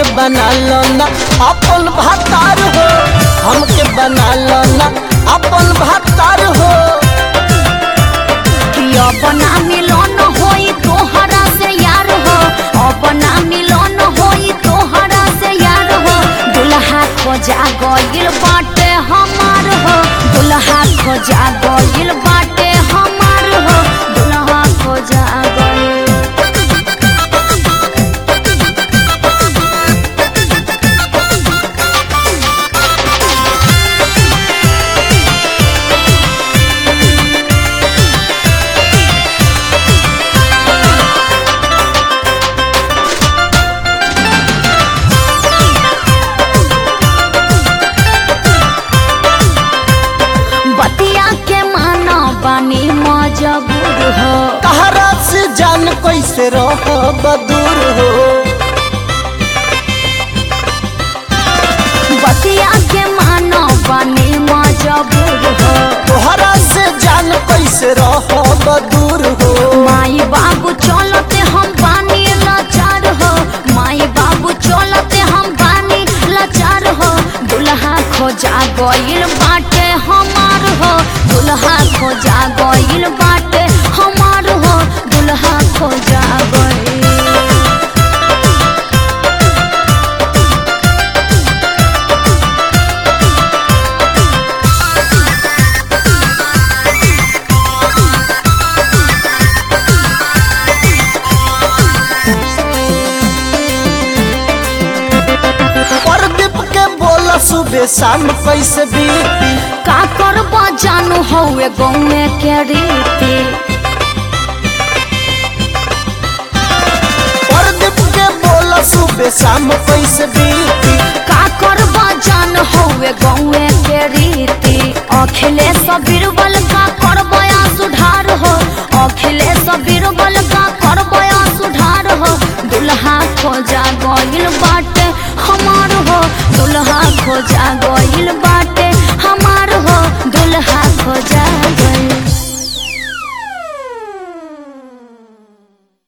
बना लो ना अपन भातार हो हमके बना लो ना अपन भातार हो कि अपना मिलन होई तोहरा से यार हो अपना मिलन होई तोहरा से यार हो दुल्हा खोजा गइल बाटे हमार हो दुल्हा खोजा गइल बाटे हमार हो दुल्हा खोजा गइल बतिया के माना बानी मजबूर हो कहरा से जान कैसे रहो बदूर हो बतिया के माना बानी मजबूर हो तोहरा से जान कैसे रहो बदूर हो माई बाबू चलते हम बानी लाचार हो माई बाबू चलते हम बानी लाचार हो दुल्हा खोजा गइल बाटे हमार हो दुल्हा खोजा गइल बाटे हमार हो दुल्हा खोजा गइल प्रदीप के बोला सुबह शाम कैसे बीती का करबा जानू हौवे गौमे के रीति प्रदीप के बोला सुबह शाम कैसे बीती का करबा जान हौवे गौमे के रीति अखिलेश बीरबल का करबया सुधार हो अखिलेश